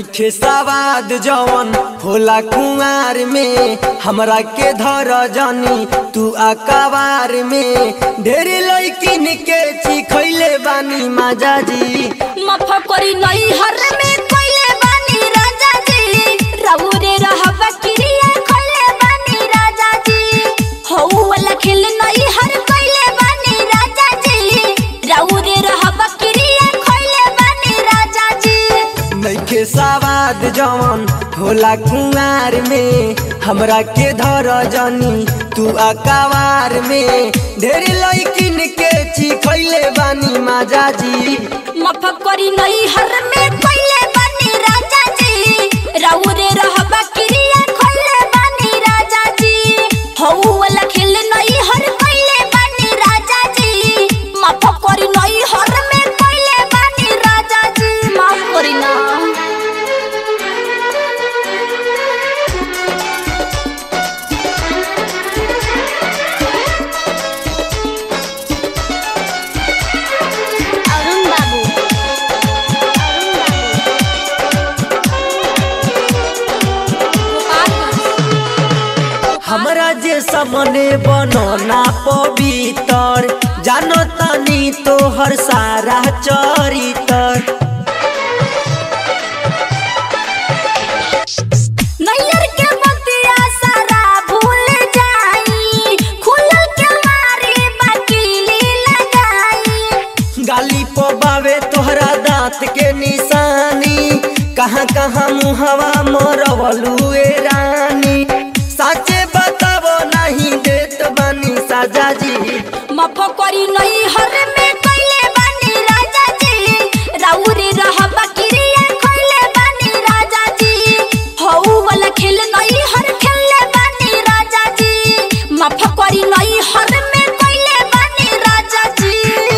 नैखे सवाद जवन होला कुंवार में हमरा के धर जनी तू अकबार में ढेर लैकिन के चिखैले बानी माजा जी माफ करी नहीं हर में कोइले बानी राजा जी रउरे रहबा क्रिया खोले बानी राजा जी हौ वाला खेल नहीं हर कोइले बानी राजा जी रउरे रहबा क्रिया खोले बानी राजा जी नैखे सवाद जवन होला कुंवार में हमरा के धर जनी तू अकबार में ढेर लैकिन के चिखैले बानी माजा जी माफ करी नहीं हर में कोइले बानी राजा जी रउरे रहबा क्रिया खोले बानी राजा जी हौ वाला खेल नहीं हर कोइले बानी राजा जी माफ करी नहीं हर में कोइले बानी राजा जी माफ करी ना अरुण बाबू हमरा जे सामने बनना पवित्र जानो तनी तोहर सारा चरित्र नैयर के बतिया सारा भूल जाई खुलल के मारे बाकीली लगाई गाली पबावे तोहरा दांत के निशानी कहाँ कहाँ मुहवा मरवलू ए रानी साचे बतावो नहीं देत बानी साजा जी माफ करी नहीं हर में कइले बानी राजा जी राउरे रहबा क्रिया खोले बानी राजा जी हौ वाला खेल नहीं हर खेले बानी राजा जी माफ करी नहीं हर में कइले बानी राजा जी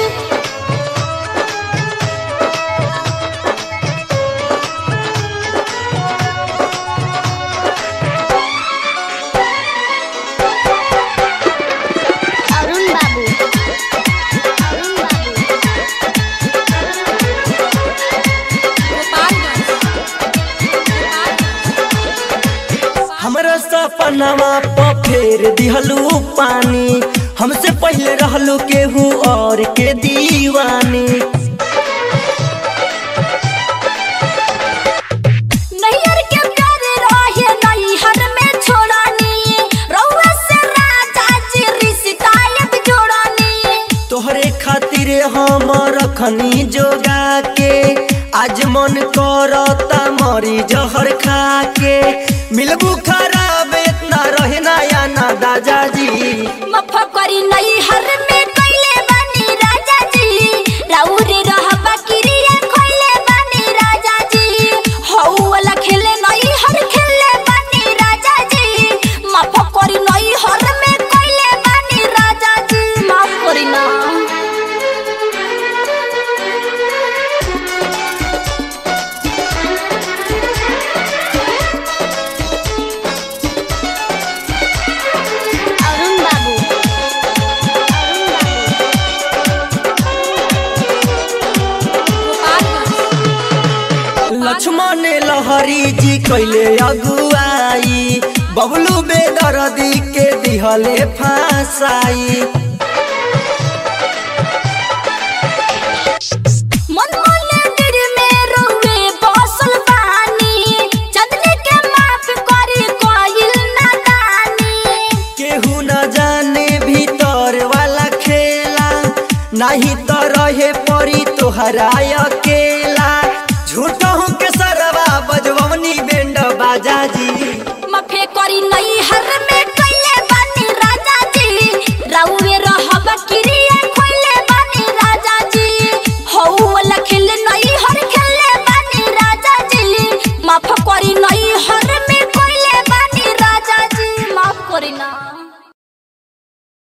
अरुण बाबू अरुण बाबू हमरा सपनावा प फेर दिहलू पानी हमसे पहले रहलू केहू और के दीवानी नैयर के प्यार रहे नैहर में छोड़ानी रउआ से राजा जी रिश्ता अब जोड़ानी तोहरे खातिर हम रखनी जोगा के आज मन करता मरी जहर खा के मिलबू खराब इतना रहे ना या ना दादा जी माफ करी नैहर में कइले बानी राजा जी राउरे रहबा क्रिया खोले बानी राजा जी हौ वाला खेले नैहर खेले बानी राजा जी माफ करी नैहर में कइले बानी राजा जी माफ करी ना अरुण बाबू लक्ष्मण लहरी जी कैले अगुआई बबलू बेदर्दी के दिहले फांसाई मन मोले दिल में रोवे बसल बानी चंदनी के माफ करी कोइल नादानी केहू न जाने भीतर वाला खेला नहीं तो रहे परी तोहरा